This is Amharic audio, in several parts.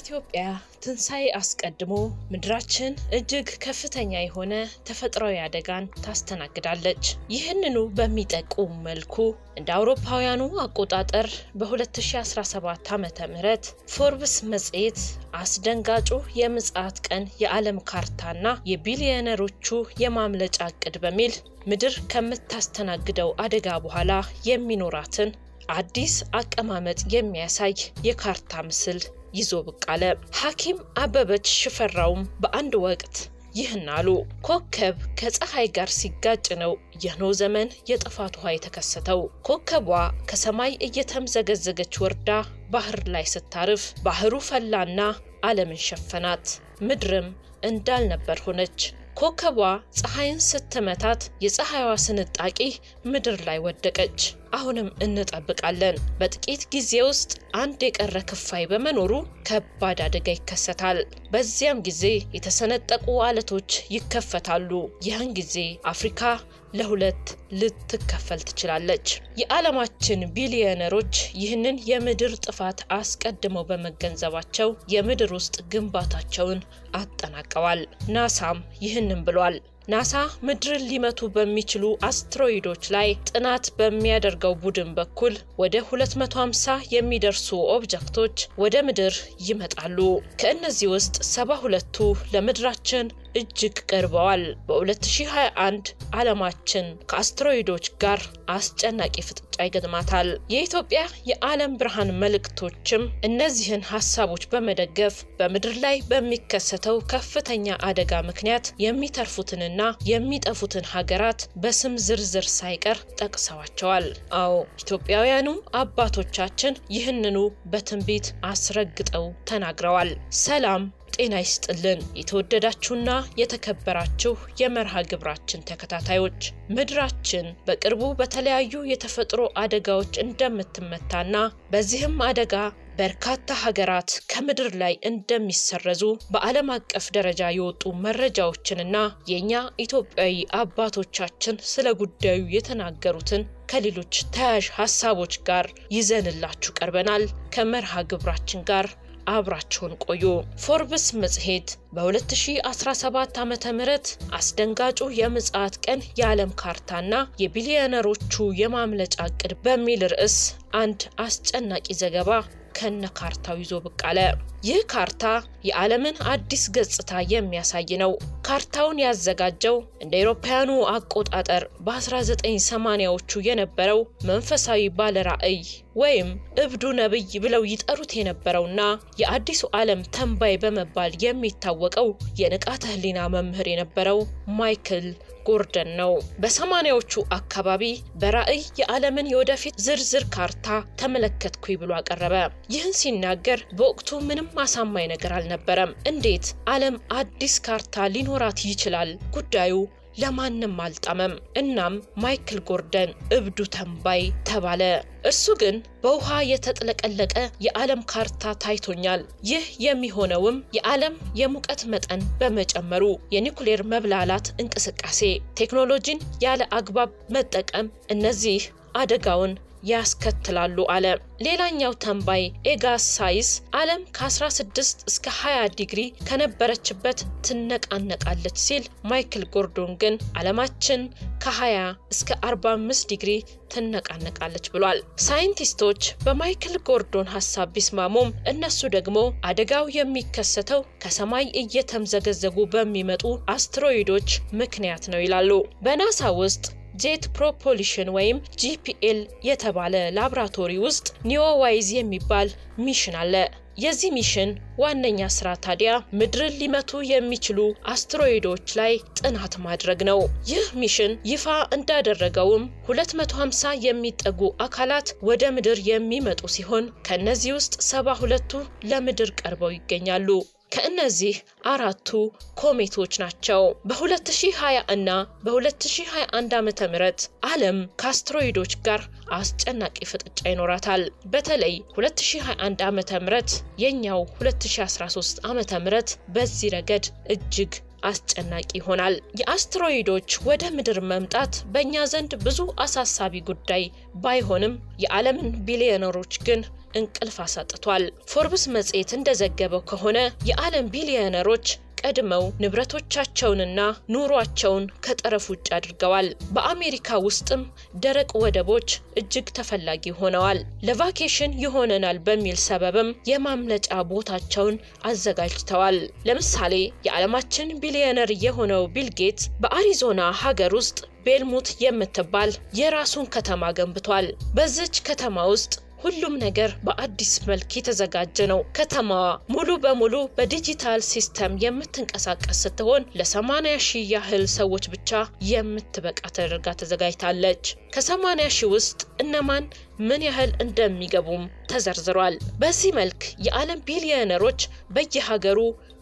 ከኢትዮጵያ ትንሣኤ አስቀድሞ ምድራችን እጅግ ከፍተኛ የሆነ ተፈጥሯዊ አደጋን ታስተናግዳለች። ይህንኑ በሚጠቁም መልኩ እንደ አውሮፓውያኑ አቆጣጠር በ2017 ዓ ም ፎርብስ መጽሔት አስደንጋጩ የምጽአት ቀን የዓለም ካርታና የቢሊዮነሮቹ የማምለጫ እቅድ በሚል ምድር ከምታስተናግደው አደጋ በኋላ የሚኖራትን አዲስ አቀማመጥ የሚያሳይ የካርታ ምስል ይዞ ብቅ አለ። ሐኪም አበበች ሽፈራውም በአንድ ወቅት ይህን አሉ። ኮከብ ከፀሐይ ጋር ሲጋጭ ነው የኖህ ዘመን የጥፋት ውሃ የተከሰተው። ኮከቧ ከሰማይ እየተምዘገዘገች ወርዳ ባህር ላይ ስታርፍ ባህሩ ፈላና ዓለምን ሸፈናት። ምድርም እንዳልነበር ሆነች። ኮከቧ ፀሐይን ስትመታት የፀሐይዋ ስንጣቂ ምድር ላይ ወደቀች። አሁንም እንጠብቃለን። በጥቂት ጊዜ ውስጥ አንድ የቀረ ክፋይ በመኖሩ ከባድ አደጋ ይከሰታል። በዚያም ጊዜ የተሰነጠቁ አለቶች ይከፈታሉ። ይህን ጊዜ አፍሪካ ለሁለት ልትከፈል ትችላለች። የዓለማችን ቢሊዮነሮች ይህንን የምድር ጥፋት አስቀድመው በመገንዘባቸው የምድር ውስጥ ግንባታቸውን አጠናቀዋል። ናሳም ይህንን ብሏል። ናሳ ምድርን ሊመቱ በሚችሉ አስትሮይዶች ላይ ጥናት በሚያደርገው ቡድን በኩል ወደ 250 የሚደርሱ ኦብጀክቶች ወደ ምድር ይመጣሉ። ከእነዚህ ውስጥ 72ቱ ለምድራችን እጅግ ቀርበዋል። በ2021 ዓለማችን ከአስትሮይዶች ጋር አስጨናቂ ፍጥጫ ይገጥማታል። የኢትዮጵያ የዓለም ብርሃን መልእክቶችም እነዚህን ሀሳቦች በመደገፍ በምድር ላይ በሚከሰተው ከፍተኛ አደጋ ምክንያት የሚተርፉትንና የሚጠፉትን ሀገራት በስም ዝርዝር ሳይቀር ጠቅሰዋቸዋል። አዎ ኢትዮጵያውያኑ አባቶቻችን ይህንኑ በትንቢት አስረግጠው ተናግረዋል። ሰላም ጤና ይስጥልን። የተወደዳችሁና የተከበራችሁ የመርሃ ግብራችን ተከታታዮች ምድራችን በቅርቡ በተለያዩ የተፈጥሮ አደጋዎች እንደምትመታና በዚህም አደጋ በርካታ ሀገራት ከምድር ላይ እንደሚሰረዙ በዓለም አቀፍ ደረጃ የወጡ መረጃዎችንና የእኛ ኢትዮጵያዊ አባቶቻችን ስለ ጉዳዩ የተናገሩትን ከሌሎች ተያያዥ ሀሳቦች ጋር ይዘንላችሁ ቀርበናል። ከመርሃ ግብራችን ጋር አብራችሁን ቆዩ። ፎርብስ መጽሔት በ2017 ዓ ም አስደንጋጩ የምጽአት ቀን የዓለም ካርታና የቢሊዮነሮቹ የማምለጫ እቅድ በሚል ርዕስ አንድ አስጨናቂ ዘገባ ከነ ካርታው ይዞ ብቅ አለ። ይህ ካርታ የዓለምን አዲስ ገጽታ የሚያሳይ ነው። ካርታውን ያዘጋጀው እንደ አውሮፓውያኑ አቆጣጠር በ1980ዎቹ የነበረው መንፈሳዊ ባለራዕይ ወይም እብዱ ነብይ ብለው ይጠሩት የነበረውና የአዲሱ ዓለም ተንባይ በመባል የሚታወቀው የንቃተ ህሊና መምህር የነበረው ማይክል ጎርደን ነው። በሰማኒያዎቹ አካባቢ በራዕይ የዓለምን የወደፊት ዝርዝር ካርታ ተመለከትኩኝ ብሎ አቀረበ። ይህን ሲናገር በወቅቱ ምንም አሳማኝ ነገር አልነበረም። እንዴት ዓለም አዲስ ካርታ ሊኖራት ይችላል? ጉዳዩ ለማንም አልጣመም። እናም ማይክል ጎርደን እብዱ ተንባይ ተባለ። እርሱ ግን በውሃ የተጥለቀለቀ የዓለም ካርታ ታይቶኛል። ይህ የሚሆነውም የዓለም የሙቀት መጠን በመጨመሩ፣ የኒኩሌር መብላላት እንቅስቃሴ፣ ቴክኖሎጂን ያለ አግባብ መጠቀም እነዚህ አደጋውን ያስከትላሉ አለ። ሌላኛው ተንባይ ኤጋስ ሳይስ ዓለም ከ16 እስከ 20 ዲግሪ ከነበረችበት ትነቃነቃለች ሲል፣ ማይክል ጎርዶን ግን ዓለማችን ከ20 እስከ 45 ዲግሪ ትነቃነቃለች ብሏል። ሳይንቲስቶች በማይክል ጎርዶን ሀሳብ ቢስማሙም እነሱ ደግሞ አደጋው የሚከሰተው ከሰማይ እየተምዘገዘጉ በሚመጡ አስትሮይዶች ምክንያት ነው ይላሉ። በናሳ ውስጥ ጄት ፕሮፖሊሽን ወይም ጂፒኤል የተባለ ላብራቶሪ ውስጥ ኒዮዋይዝ የሚባል ሚሽን አለ። የዚህ ሚሽን ዋነኛ ስራ ታዲያ ምድርን ሊመቱ የሚችሉ አስትሮይዶች ላይ ጥናት ማድረግ ነው። ይህ ሚሽን ይፋ እንዳደረገውም 250 የሚጠጉ አካላት ወደ ምድር የሚመጡ ሲሆን ከእነዚህ ውስጥ 72ቱ ለምድር ቀርበው ይገኛሉ። ከእነዚህ አራቱ ኮሜቶች ናቸው። በ2020 እና በ2021 ዓ ም ዓለም ከአስትሮይዶች ጋር አስጨናቂ ፍጥጫ ይኖራታል። በተለይ 2021 ዓ ም የኛው 2013 ዓ ም በዚህ ረገድ እጅግ አስጨናቂ ይሆናል። የአስትሮይዶች ወደ ምድር መምጣት በእኛ ዘንድ ብዙ አሳሳቢ ጉዳይ ባይሆንም የዓለምን ቢሊዮነሮች ግን እንቅልፍ አሳጥቷል። ፎርብስ መጽሔት እንደዘገበው ከሆነ የዓለም ቢሊዮነሮች ቀድመው ንብረቶቻቸውንና ኑሯቸውን ከጠረፍ ውጭ አድርገዋል። በአሜሪካ ውስጥም ደረቅ ወደቦች እጅግ ተፈላጊ ሆነዋል። ለቫኬሽን ይሆነናል በሚል ሰበብም የማምለጫ ቦታቸውን አዘጋጅተዋል። ለምሳሌ የዓለማችን ቢሊዮነር የሆነው ቢል ጌትስ በአሪዞና ሀገር ውስጥ ቤልሙት የምትባል የራሱን ከተማ ገንብቷል። በዚች ከተማ ውስጥ ሁሉም ነገር በአዲስ መልክ የተዘጋጀ ነው። ከተማዋ ሙሉ በሙሉ በዲጂታል ሲስተም የምትንቀሳቀስ ስትሆን ለ80 ሺህ ያህል ሰዎች ብቻ የምትበቃ ተደርጋ ተዘጋጅታለች። ከ80 ሺህ ውስጥ እነማን ምን ያህል እንደሚገቡም ተዘርዝሯል። በዚህ መልክ የዓለም ቢሊዮነሮች በየሀገሩ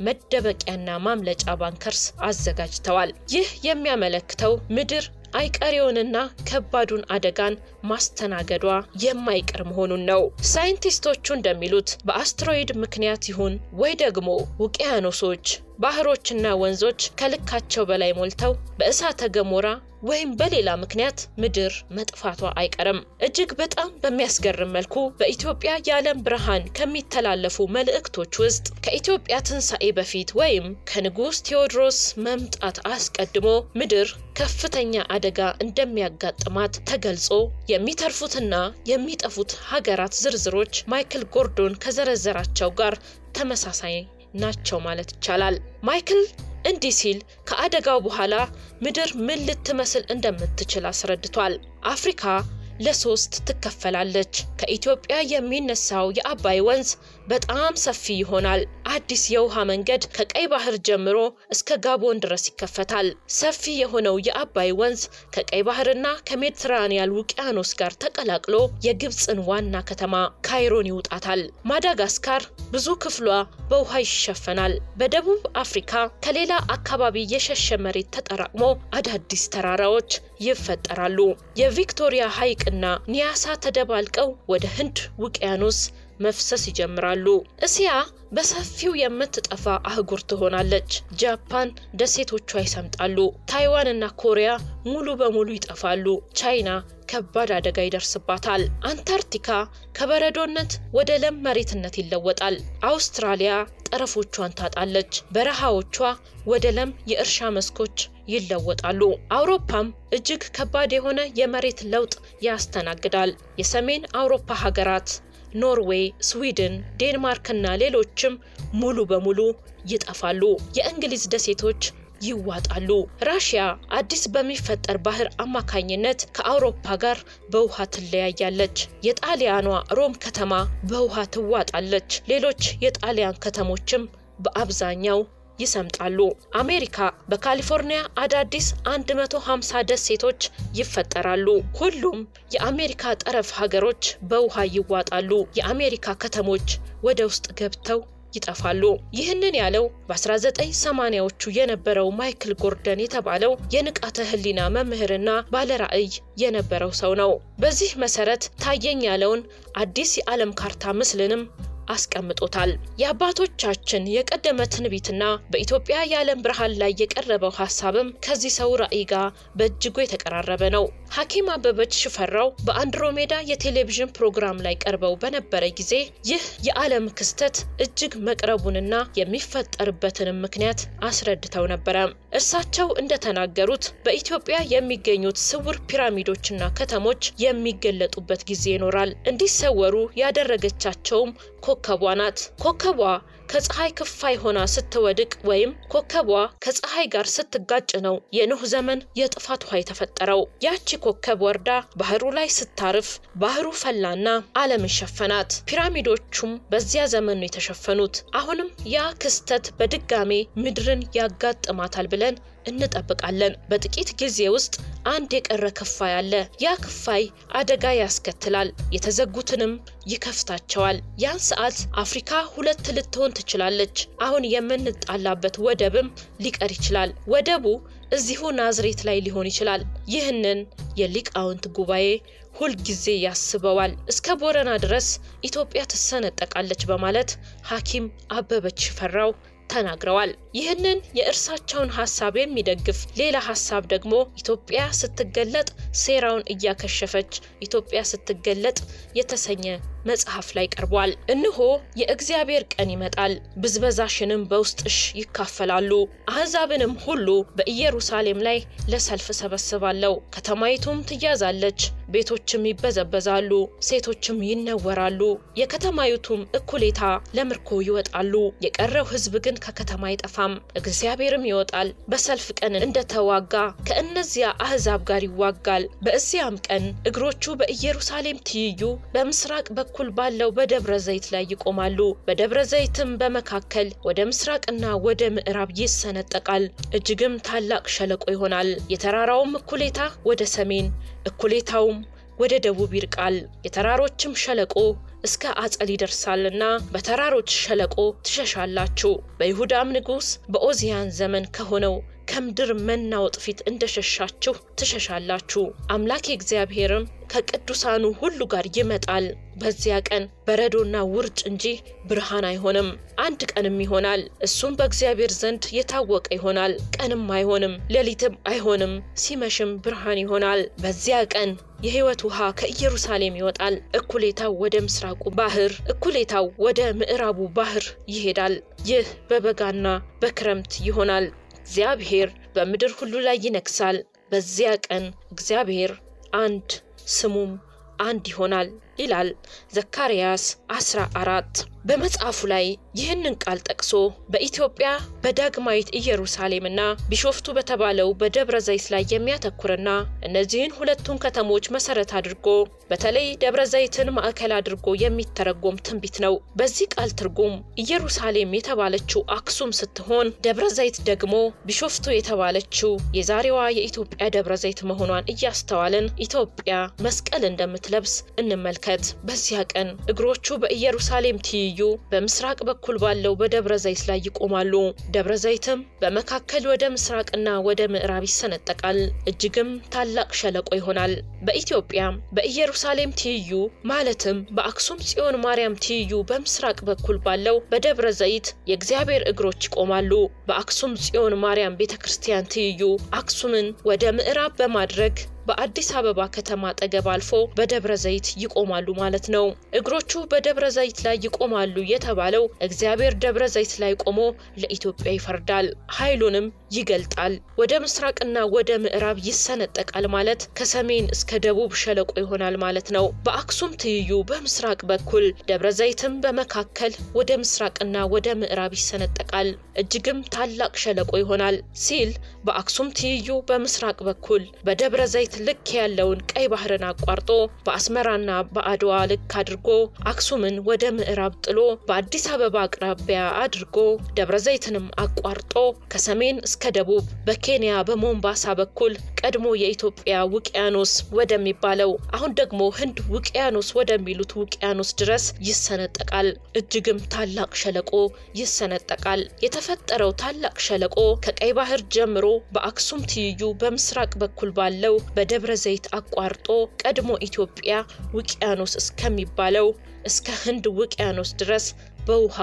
መደበቂያና ማምለጫ ባንከርስ አዘጋጅተዋል። ይህ የሚያመለክተው ምድር አይቀሬውንና ከባዱን አደጋን ማስተናገዷ የማይቀር መሆኑን ነው። ሳይንቲስቶቹ እንደሚሉት በአስትሮይድ ምክንያት ይሁን ወይ ደግሞ ውቅያኖሶች፣ ባህሮችና ወንዞች ከልካቸው በላይ ሞልተው በእሳተ ገሞራ ወይም በሌላ ምክንያት ምድር መጥፋቷ አይቀርም። እጅግ በጣም በሚያስገርም መልኩ በኢትዮጵያ የዓለም ብርሃን ከሚተላለፉ መልእክቶች ውስጥ ከኢትዮጵያ ትንሣኤ በፊት ወይም ከንጉሥ ቴዎድሮስ መምጣት አስቀድሞ ምድር ከፍተኛ አደጋ እንደሚያጋጥማት ተገልጾ የሚተርፉትና የሚጠፉት ሀገራት ዝርዝሮች ማይክል ጎርዶን ከዘረዘራቸው ጋር ተመሳሳይ ናቸው ማለት ይቻላል። ማይክል እንዲህ ሲል ከአደጋው በኋላ ምድር ምን ልትመስል እንደምትችል አስረድቷል። አፍሪካ ለሶስት ትከፈላለች። ከኢትዮጵያ የሚነሳው የአባይ ወንዝ በጣም ሰፊ ይሆናል። አዲስ የውሃ መንገድ ከቀይ ባህር ጀምሮ እስከ ጋቦን ድረስ ይከፈታል። ሰፊ የሆነው የአባይ ወንዝ ከቀይ ባህርና ከሜዲትራኒያን ውቅያኖስ ጋር ተቀላቅሎ የግብፅን ዋና ከተማ ካይሮን ይውጣታል። ማዳጋስካር ብዙ ክፍሏ በውሃ ይሸፈናል። በደቡብ አፍሪካ ከሌላ አካባቢ የሸሸ መሬት ተጠራቅሞ አዳዲስ ተራራዎች ይፈጠራሉ። የቪክቶሪያ ሐይቅና ኒያሳ ተደባልቀው ወደ ህንድ ውቅያኖስ መፍሰስ ይጀምራሉ። እስያ በሰፊው የምትጠፋ አህጉር ትሆናለች። ጃፓን ደሴቶቿ ይሰምጣሉ። ታይዋንና ኮሪያ ሙሉ በሙሉ ይጠፋሉ። ቻይና ከባድ አደጋ ይደርስባታል። አንታርክቲካ ከበረዶነት ወደ ለም መሬትነት ይለወጣል። አውስትራሊያ ጠረፎቿን ታጣለች። በረሃዎቿ ወደ ለም የእርሻ መስኮች ይለወጣሉ። አውሮፓም እጅግ ከባድ የሆነ የመሬት ለውጥ ያስተናግዳል። የሰሜን አውሮፓ ሀገራት ኖርዌይ፣ ስዊድን፣ ዴንማርክና ሌሎችም ሙሉ በሙሉ ይጠፋሉ። የእንግሊዝ ደሴቶች ይዋጣሉ። ራሽያ አዲስ በሚፈጠር ባህር አማካኝነት ከአውሮፓ ጋር በውሃ ትለያያለች። የጣሊያኗ ሮም ከተማ በውሃ ትዋጣለች። ሌሎች የጣሊያን ከተሞችም በአብዛኛው ይሰምጣሉ። አሜሪካ በካሊፎርኒያ አዳዲስ 150 ደሴቶች ይፈጠራሉ። ሁሉም የአሜሪካ ጠረፍ ሀገሮች በውሃ ይዋጣሉ። የአሜሪካ ከተሞች ወደ ውስጥ ገብተው ይጠፋሉ። ይህንን ያለው በ1980ዎቹ የነበረው ማይክል ጎርደን የተባለው የንቃተ ህሊና መምህርና ባለራዕይ የነበረው ሰው ነው። በዚህ መሰረት ታየኝ ያለውን አዲስ የዓለም ካርታ ምስልንም አስቀምጦታል። የአባቶቻችን የቀደመ ትንቢትና በኢትዮጵያ የዓለም ብርሃን ላይ የቀረበው ሀሳብም ከዚህ ሰው ራዕይ ጋር በእጅጉ የተቀራረበ ነው። ሐኪም አበበች ሽፈራው በአንድሮሜዳ የቴሌቪዥን ፕሮግራም ላይ ቀርበው በነበረ ጊዜ ይህ የዓለም ክስተት እጅግ መቅረቡንና የሚፈጠርበትንም ምክንያት አስረድተው ነበረ። እርሳቸው እንደተናገሩት በኢትዮጵያ የሚገኙት ስውር ፒራሚዶችና ከተሞች የሚገለጡበት ጊዜ ይኖራል። እንዲሰወሩ ያደረገቻቸውም ኮከቧ ናት። ኮከቧ ከፀሐይ ክፋይ ሆና ስትወድቅ ወይም ኮከቧ ከፀሐይ ጋር ስትጋጭ ነው የኖህ ዘመን የጥፋት ውሃ የተፈጠረው። ያቺ ኮከብ ወርዳ ባህሩ ላይ ስታርፍ ባህሩ ፈላና ዓለምን ሸፈናት። ፒራሚዶቹም በዚያ ዘመን ነው የተሸፈኑት። አሁንም ያ ክስተት በድጋሜ ምድርን ያጋጥማታል ብለን እንጠብቃለን። በጥቂት ጊዜ ውስጥ አንድ የቀረ ክፋይ አለ። ያ ክፋይ አደጋ ያስከትላል፣ የተዘጉትንም ይከፍታቸዋል። ያን ሰዓት አፍሪካ ሁለት ልትሆን ትችላለች። አሁን የምንጣላበት ወደብም ሊቀር ይችላል። ወደቡ እዚሁ ናዝሬት ላይ ሊሆን ይችላል። ይህንን የሊቃውንት ጉባኤ ሁልጊዜ ያስበዋል። እስከ ቦረና ድረስ ኢትዮጵያ ትሰነጠቃለች በማለት ሐኪም አበበች ሽፈራው ተናግረዋል። ይህንን የእርሳቸውን ሀሳብ የሚደግፍ ሌላ ሀሳብ ደግሞ ኢትዮጵያ ስትገለጥ ሴራውን እያከሸፈች ኢትዮጵያ ስትገለጥ የተሰኘ መጽሐፍ ላይ ቀርቧል። እነሆ የእግዚአብሔር ቀን ይመጣል፣ ብዝበዛሽንም በውስጥሽ ይካፈላሉ። አሕዛብንም ሁሉ በኢየሩሳሌም ላይ ለሰልፍ ሰበስባለሁ። ከተማይቱም ትያዛለች፣ ቤቶችም ይበዘበዛሉ፣ ሴቶችም ይነወራሉ። የከተማይቱም እኩሌታ ለምርኮ ይወጣሉ። የቀረው ሕዝብ ግን ከከተማ አይጠፋም። እግዚአብሔርም ይወጣል፣ በሰልፍ ቀን እንደተዋጋ ከእነዚያ አሕዛብ ጋር ይዋጋል። በዚያም ቀን እግሮቹ በኢየሩሳሌም ትይዩ በምስራቅ በኩል ባለው በደብረ ዘይት ላይ ይቆማሉ። በደብረ ዘይትም በመካከል ወደ ምስራቅና ወደ ምዕራብ ይሰነጠቃል፣ እጅግም ታላቅ ሸለቆ ይሆናል። የተራራውም እኩሌታ ወደ ሰሜን እኩሌታውም ወደ ደቡብ ይርቃል። የተራሮችም ሸለቆ እስከ አጸል ይደርሳልና በተራሮች ሸለቆ ትሸሻላችሁ። በይሁዳም ንጉሥ በኦዚያን ዘመን ከሆነው ከምድር መናወጥ ፊት እንደሸሻችሁ ትሸሻላችሁ። አምላክ እግዚአብሔርም ከቅዱሳኑ ሁሉ ጋር ይመጣል። በዚያ ቀን በረዶና ውርጭ እንጂ ብርሃን አይሆንም። አንድ ቀንም ይሆናል፣ እሱም በእግዚአብሔር ዘንድ የታወቀ ይሆናል። ቀንም አይሆንም፣ ሌሊትም አይሆንም፣ ሲመሽም ብርሃን ይሆናል። በዚያ ቀን የሕይወት ውሃ ከኢየሩሳሌም ይወጣል። እኩሌታው ወደ ምስራቁ ባህር፣ እኩሌታው ወደ ምዕራቡ ባህር ይሄዳል። ይህ በበጋና በክረምት ይሆናል። እግዚአብሔር በምድር ሁሉ ላይ ይነግሳል። በዚያ ቀን እግዚአብሔር አንድ ስሙም አንድ ይሆናል ይላል ዘካርያስ 14 በመጽሐፉ ላይ ይህንን ቃል ጠቅሶ በኢትዮጵያ በዳግማዊት ኢየሩሳሌምና ቢሾፍቱ በተባለው በደብረ ዘይት ላይ የሚያተኩርና እነዚህን ሁለቱን ከተሞች መሰረት አድርጎ በተለይ ደብረ ዘይትን ማዕከል አድርጎ የሚተረጎም ትንቢት ነው። በዚህ ቃል ትርጉም ኢየሩሳሌም የተባለችው አክሱም ስትሆን ደብረ ዘይት ደግሞ ቢሾፍቱ የተባለችው የዛሬዋ የኢትዮጵያ ደብረ ዘይት መሆኗን እያስተዋልን ኢትዮጵያ መስቀል እንደምትለብስ እንመልከት። በዚያ ቀን እግሮቹ በኢየሩሳሌም ትይዩ በምስራቅ በኩል ባለው በደብረ ዘይት ላይ ይቆማሉ። ደብረ ዘይትም በመካከል ወደ ምስራቅና ወደ ምዕራብ ይሰነጠቃል፣ እጅግም ታላቅ ሸለቆ ይሆናል። በኢትዮጵያ በኢየሩሳሌም ትይዩ ማለትም በአክሱም ጽዮን ማርያም ትይዩ በምስራቅ በኩል ባለው በደብረ ዘይት የእግዚአብሔር እግሮች ይቆማሉ። በአክሱም ጽዮን ማርያም ቤተ ክርስቲያን ትይዩ አክሱምን ወደ ምዕራብ በማድረግ በአዲስ አበባ ከተማ አጠገብ አልፎ በደብረ ዘይት ይቆማሉ ማለት ነው። እግሮቹ በደብረ ዘይት ላይ ይቆማሉ የተባለው እግዚአብሔር ደብረ ዘይት ላይ ቆሞ ለኢትዮጵያ ይፈርዳል፣ ኃይሉንም ይገልጣል። ወደ ምስራቅና ወደ ምዕራብ ይሰነጠቃል ማለት ከሰሜን እስከ ደቡብ ሸለቆ ይሆናል ማለት ነው። በአክሱም ትይዩ በምስራቅ በኩል ደብረ ዘይትም በመካከል ወደ ምስራቅና ወደ ምዕራብ ይሰነጠቃል፣ እጅግም ታላቅ ሸለቆ ይሆናል ሲል በአክሱም ትይዩ በምስራቅ በኩል በደብረ ዘይት ልክ ያለውን ቀይ ባህርን አቋርጦ በአስመራና በአድዋ ልክ አድርጎ አክሱምን ወደ ምዕራብ ጥሎ በአዲስ አበባ አቅራቢያ አድርጎ ደብረ ዘይትንም አቋርጦ ከሰሜን እስከ ደቡብ በኬንያ በሞምባሳ በኩል ቀድሞ የኢትዮጵያ ውቅያኖስ ወደሚባለው አሁን ደግሞ ህንድ ውቅያኖስ ወደሚሉት ውቅያኖስ ድረስ ይሰነጠቃል። እጅግም ታላቅ ሸለቆ ይሰነጠቃል። የተፈጠረው ታላቅ ሸለቆ ከቀይ ባህር ጀምሮ በአክሱም ትይዩ በምስራቅ በኩል ባለው በደብረ ዘይት አቋርጦ ቀድሞ ኢትዮጵያ ውቅያኖስ እስከሚባለው እስከ ህንድ ውቅያኖስ ድረስ በውሃ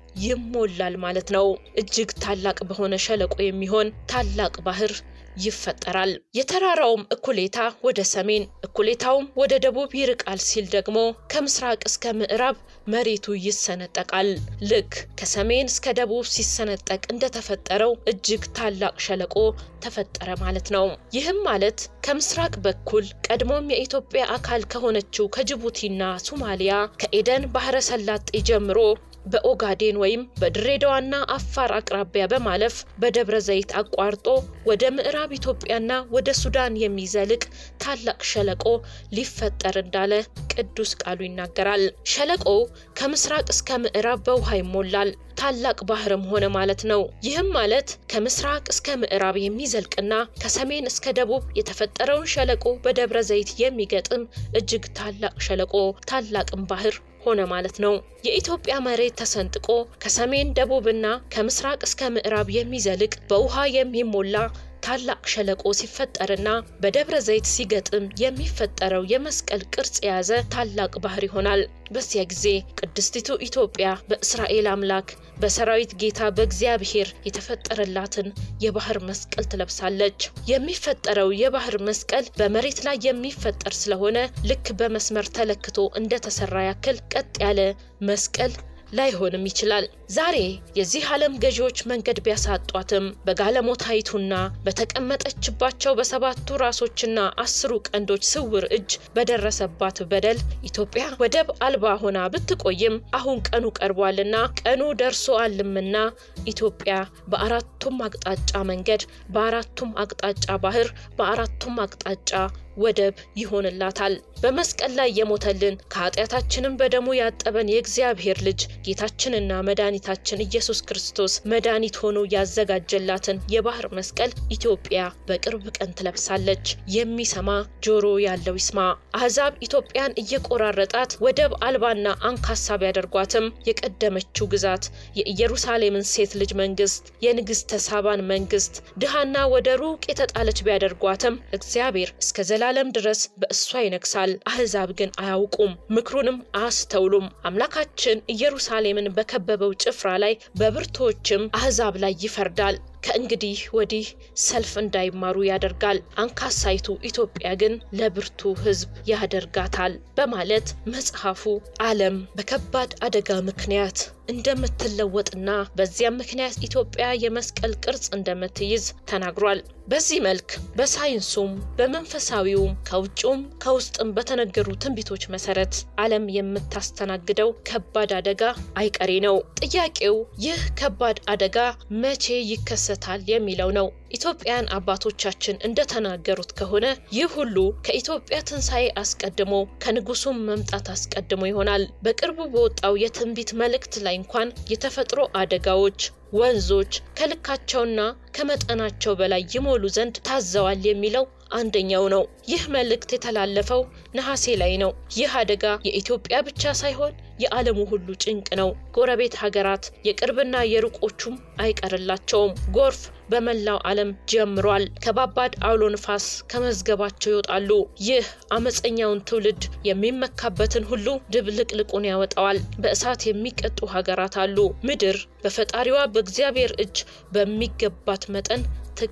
ይሞላል ማለት ነው። እጅግ ታላቅ በሆነ ሸለቆ የሚሆን ታላቅ ባህር ይፈጠራል። የተራራውም እኩሌታ ወደ ሰሜን እኩሌታውም ወደ ደቡብ ይርቃል ሲል ደግሞ ከምስራቅ እስከ ምዕራብ መሬቱ ይሰነጠቃል። ልክ ከሰሜን እስከ ደቡብ ሲሰነጠቅ እንደተፈጠረው እጅግ ታላቅ ሸለቆ ተፈጠረ ማለት ነው። ይህም ማለት ከምስራቅ በኩል ቀድሞም የኢትዮጵያ አካል ከሆነችው ከጅቡቲና ሶማሊያ ከኤደን ባህረ ሰላጤ ጀምሮ በኦጋዴን ወይም በድሬዳዋና አፋር አቅራቢያ በማለፍ በደብረ ዘይት አቋርጦ ወደ ምዕራብ ኢትዮጵያና ወደ ሱዳን የሚዘልቅ ታላቅ ሸለቆ ሊፈጠር እንዳለ ቅዱስ ቃሉ ይናገራል። ሸለቆው ከምስራቅ እስከ ምዕራብ በውሃ ይሞላል። ታላቅ ባህርም ሆነ ማለት ነው። ይህም ማለት ከምስራቅ እስከ ምዕራብ የሚዘልቅና ከሰሜን እስከ ደቡብ የተፈጠረውን ሸለቆ በደብረ ዘይት የሚገጥም እጅግ ታላቅ ሸለቆ ታላቅም ባህር ሆነ ማለት ነው። የኢትዮጵያ መሬት ተሰንጥቆ ከሰሜን ደቡብና ከምስራቅ እስከ ምዕራብ የሚዘልቅ በውሃ የሚሞላ ታላቅ ሸለቆ ሲፈጠርና በደብረ ዘይት ሲገጥም የሚፈጠረው የመስቀል ቅርጽ የያዘ ታላቅ ባህር ይሆናል። በዚያ ጊዜ ቅድስቲቱ ኢትዮጵያ በእስራኤል አምላክ በሰራዊት ጌታ በእግዚአብሔር የተፈጠረላትን የባህር መስቀል ትለብሳለች። የሚፈጠረው የባህር መስቀል በመሬት ላይ የሚፈጠር ስለሆነ ልክ በመስመር ተለክቶ እንደተሰራ ያክል ቀጥ ያለ መስቀል ላይሆንም ይችላል። ዛሬ የዚህ ዓለም ገዢዎች መንገድ ቢያሳጧትም በጋለሞታይቱና በተቀመጠችባቸው በሰባቱ ራሶችና አስሩ ቀንዶች ስውር እጅ በደረሰባት በደል ኢትዮጵያ ወደብ አልባ ሆና ብትቆይም አሁን ቀኑ ቀርቧልና ቀኑ ደርሶአልምና ኢትዮጵያ በአራቱም አቅጣጫ መንገድ፣ በአራቱም አቅጣጫ ባህር፣ በአራቱም አቅጣጫ ወደብ ይሆንላታል። በመስቀል ላይ የሞተልን ከኃጢአታችንም በደሙ ያጠበን የእግዚአብሔር ልጅ ጌታችንና መድኃኒታችን ኢየሱስ ክርስቶስ መድኃኒት ሆኖ ያዘጋጀላትን የባህር መስቀል ኢትዮጵያ በቅርብ ቀን ትለብሳለች። የሚሰማ ጆሮ ያለው ይስማ። አሕዛብ ኢትዮጵያን እየቆራረጣት ወደብ አልባና አንካሳ ቢያደርጓትም የቀደመችው ግዛት የኢየሩሳሌምን ሴት ልጅ መንግስት፣ የንግሥተ ሳባን መንግስት ድሃና ወደ ሩቅ የተጣለች ቢያደርጓትም እግዚአብሔር እስከ ዘላለም ድረስ በእሷ ይነግሳል። አሕዛብ ግን አያውቁም፣ ምክሩንም አያስተውሉም። አምላካችን ኢየሩሳሌምን በከበበው ጭፍራ ላይ በብርቶችም አሕዛብ ላይ ይፈርዳል። ከእንግዲህ ወዲህ ሰልፍ እንዳይማሩ ያደርጋል። አንካሳይቱ ኢትዮጵያ ግን ለብርቱ ሕዝብ ያደርጋታል በማለት መጽሐፉ ዓለም በከባድ አደጋ ምክንያት እንደምትለወጥና በዚያም ምክንያት ኢትዮጵያ የመስቀል ቅርጽ እንደምትይዝ ተናግሯል። በዚህ መልክ በሳይንሱም በመንፈሳዊውም ከውጭውም ከውስጥም በተነገሩ ትንቢቶች መሰረት ዓለም የምታስተናግደው ከባድ አደጋ አይቀሬ ነው። ጥያቄው ይህ ከባድ አደጋ መቼ ይከሰታል የሚለው ነው። ኢትዮጵያን አባቶቻችን እንደተናገሩት ከሆነ ይህ ሁሉ ከኢትዮጵያ ትንሣኤ አስቀድሞ ከንጉሱም መምጣት አስቀድሞ ይሆናል። በቅርቡ በወጣው የትንቢት መልእክት ላይ እንኳን የተፈጥሮ አደጋዎች ወንዞች ከልካቸውና ከመጠናቸው በላይ ይሞሉ ዘንድ ታዘዋል የሚለው አንደኛው ነው። ይህ መልእክት የተላለፈው ነሐሴ ላይ ነው። ይህ አደጋ የኢትዮጵያ ብቻ ሳይሆን የዓለሙ ሁሉ ጭንቅ ነው። ጎረቤት ሀገራት የቅርብና የሩቆቹም አይቀርላቸውም። ጎርፍ በመላው ዓለም ጀምሯል። ከባባድ አውሎ ንፋስ ከመዝገባቸው ይወጣሉ። ይህ አመፀኛውን ትውልድ የሚመካበትን ሁሉ ድብልቅልቁን ያወጣዋል። በእሳት የሚቀጡ ሀገራት አሉ። ምድር በፈጣሪዋ በእግዚአብሔር እጅ በሚገባት መጠን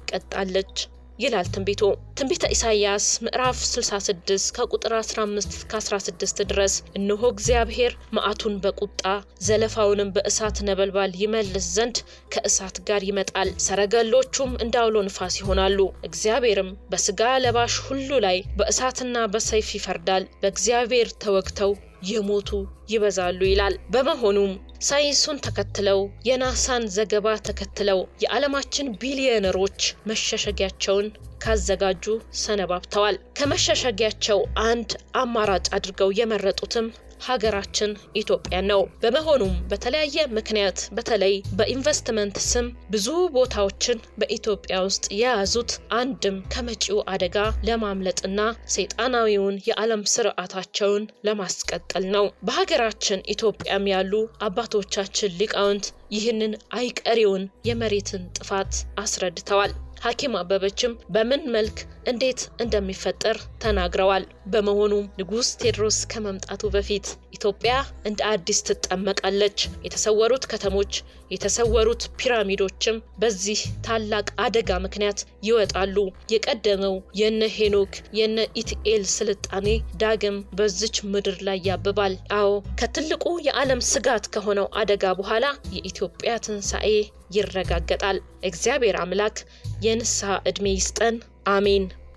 ትቀጣለች ይላል ትንቢቱ። ትንቢተ ኢሳይያስ ምዕራፍ 66 ከቁጥር 15 እስከ 16 ድረስ እነሆ እግዚአብሔር መዓቱን በቁጣ ዘለፋውንም በእሳት ነበልባል ይመልስ ዘንድ ከእሳት ጋር ይመጣል፣ ሰረገሎቹም እንደ አውሎ ንፋስ ይሆናሉ። እግዚአብሔርም በስጋ ለባሽ ሁሉ ላይ በእሳትና በሰይፍ ይፈርዳል፣ በእግዚአብሔር ተወግተው የሞቱ ይበዛሉ ይላል። በመሆኑም ሳይንሱን ተከትለው የናሳን ዘገባ ተከትለው የዓለማችን ቢሊዮነሮች መሸሸጊያቸውን ካዘጋጁ ሰነባብተዋል። ከመሸሸጊያቸው አንድ አማራጭ አድርገው የመረጡትም ሀገራችን ኢትዮጵያ ነው። በመሆኑም በተለያየ ምክንያት በተለይ በኢንቨስትመንት ስም ብዙ ቦታዎችን በኢትዮጵያ ውስጥ የያዙት አንድም ከመጪው አደጋ ለማምለጥና ሰይጣናዊውን የዓለም ስርዓታቸውን ለማስቀጠል ነው። በሀገራችን ኢትዮጵያም ያሉ አባቶቻችን ሊቃውንት ይህንን አይቀሬውን የመሬትን ጥፋት አስረድተዋል። ሐኪም አበበችም በምን መልክ እንዴት እንደሚፈጠር ተናግረዋል። በመሆኑም ንጉሥ ቴዎድሮስ ከመምጣቱ በፊት ኢትዮጵያ እንደ አዲስ ትጠመቃለች። የተሰወሩት ከተሞች፣ የተሰወሩት ፒራሚዶችም በዚህ ታላቅ አደጋ ምክንያት ይወጣሉ። የቀደመው የነ ሄኖክ የነ ኢትኤል ስልጣኔ ዳግም በዚች ምድር ላይ ያብባል። አዎ ከትልቁ የዓለም ስጋት ከሆነው አደጋ በኋላ የኢትዮጵያ ትንሣኤ ይረጋገጣል። እግዚአብሔር አምላክ የንስሐ ዕድሜ ይስጠን። አሜን።